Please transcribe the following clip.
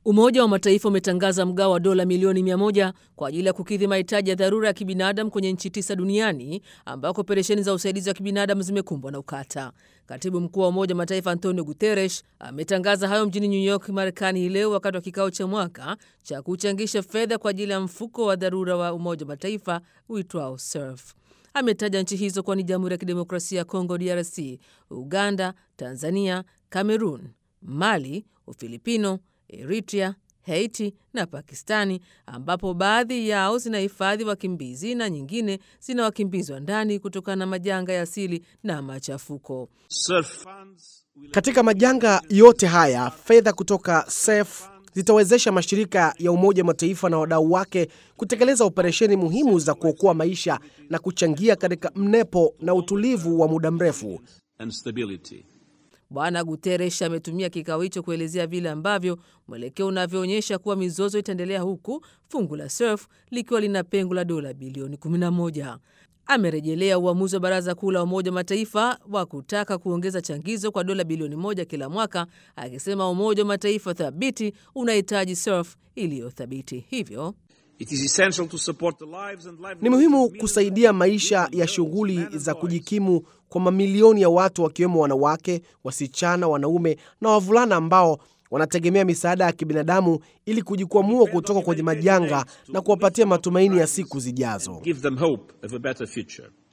Umoja wa Mataifa umetangaza mgao wa dola milioni mia moja kwa ajili ya kukidhi mahitaji ya dharura ya kibinadamu kwenye nchi tisa duniani ambako operesheni za usaidizi wa kibinadamu zimekumbwa na ukata. Katibu mkuu wa Umoja wa Mataifa Antonio Guterres ametangaza hayo mjini New York, Marekani hii leo wakati wa kikao cha mwaka cha kuchangisha fedha kwa ajili ya mfuko wa dharura wa Umoja wa Mataifa uitwao SURF. Ametaja nchi hizo kuwa ni Jamhuri ya Kidemokrasia ya Kongo DRC, Uganda, Tanzania, Cameroon, Mali, Ufilipino, Eritrea, Haiti na Pakistani, ambapo baadhi yao zinahifadhi wakimbizi na nyingine zina wakimbizi wa ndani kutokana na majanga ya asili na machafuko. Katika majanga yote haya, fedha kutoka SURF zitawezesha mashirika ya Umoja wa Mataifa na wadau wake kutekeleza operesheni muhimu za kuokoa maisha na kuchangia katika mnepo na utulivu wa muda mrefu. Bwana Guterres ametumia kikao hicho kuelezea vile ambavyo mwelekeo unavyoonyesha kuwa mizozo itaendelea huku fungu la SURF likiwa lina pengo la dola bilioni 11. Amerejelea uamuzi wa Baraza Kuu la Umoja wa Mataifa wa kutaka kuongeza changizo kwa dola bilioni moja kila mwaka, akisema Umoja wa Mataifa thabiti unahitaji SURF iliyo thabiti. Hivyo ni muhimu kusaidia maisha ya shughuli za kujikimu kwa mamilioni ya watu wakiwemo wanawake, wasichana, wanaume na wavulana ambao wanategemea misaada ya kibinadamu ili kujikwamua kutoka kwenye majanga na kuwapatia matumaini ya siku zijazo.